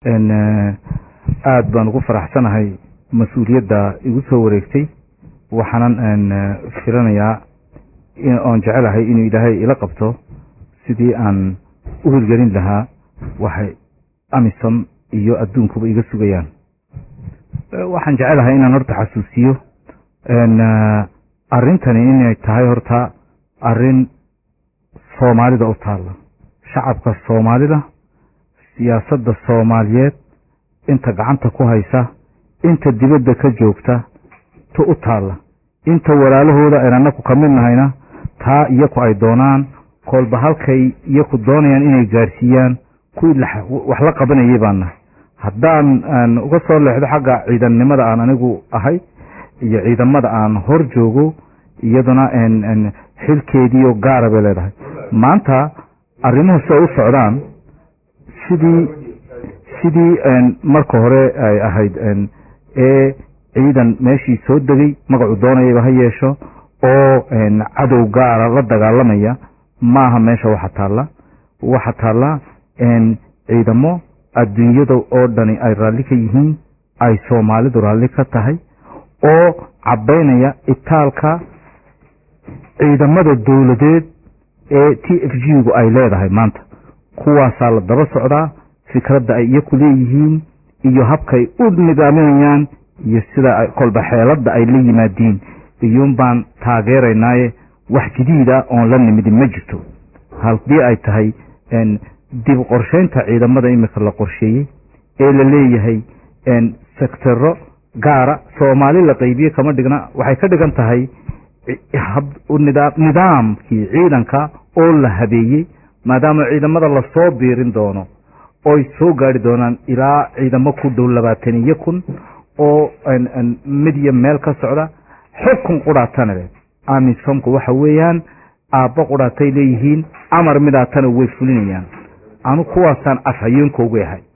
aada baan ugu faraxsanahay mas-uuliyadda igu soo wareegtay waxaanan filanayaa oon jecelahay inuu ilaahay ila qabto sidii aan u hirgelin lahaa waxay amisom iyo adduunkuba iga sugayaan waxaan jecelahay inaan horta xasuusiyo arrintani inay tahay horta arrin soomaalida u taalla shacabka soomaalida siyaasadda soomaaliyeed inta gacanta ku haysa inta dibadda ka joogta ta u taalla inta walaalahooda ayna anaku ka mid nahayna taa iyaku ay doonaan koolba halkay iyaku doonayaan inay gaarsiiyaan kuwii wax la qabanayay baan nahay haddaan uga soo leexdo xagga ciidannimada aan anigu ahay iyo ciidamada aan hor joogo iyaduna xilkeediioo gaara bay leedahay maanta arrimuhu si ay u socdaan sidii sidii marka hore ay ahayd ee ciidan meeshii soo degay magacu doonayaba ha yeesho oo cadow gaara la dagaalamaya maaha meesha waxa taalla waxa taalla ciidamo adduunyada oo dhani ay raalli ka yihiin ay soomaalidu raalli ka tahay oo cabbaynaya itaalka ciidamada dowladeed ee t f g gu ay leedahay maanta kuwaasaa la daba socdaa fikradda ay iyaku leeyihiin iyo habkay u nidaaminayaan iyo sida kolba xeeladda ay la yimaadiin iyuun baan taageeraynaaye wax jadiida oon la nimidin ma jirto haddii ay tahay dib qorshaynta ciidamada imika la qorsheeyey ee la leeyahay sektero gaara soomaali la qaybiye kama dhigna waxay ka dhigan tahay nidaamkii ciidanka oo la habeeyey maadaama ciidamada lasoo biirin doono oy soo gaari doonaan ilaa ciidamo ku dhow labaataniyo kun oo midya meel ka socda xukun qudhaatana leh amisomku waxa weeyaan aabbo qudhaatay leeyihiin amar midaatana way fulinayaan anu kuwaasaan afhayeenkoogu ahay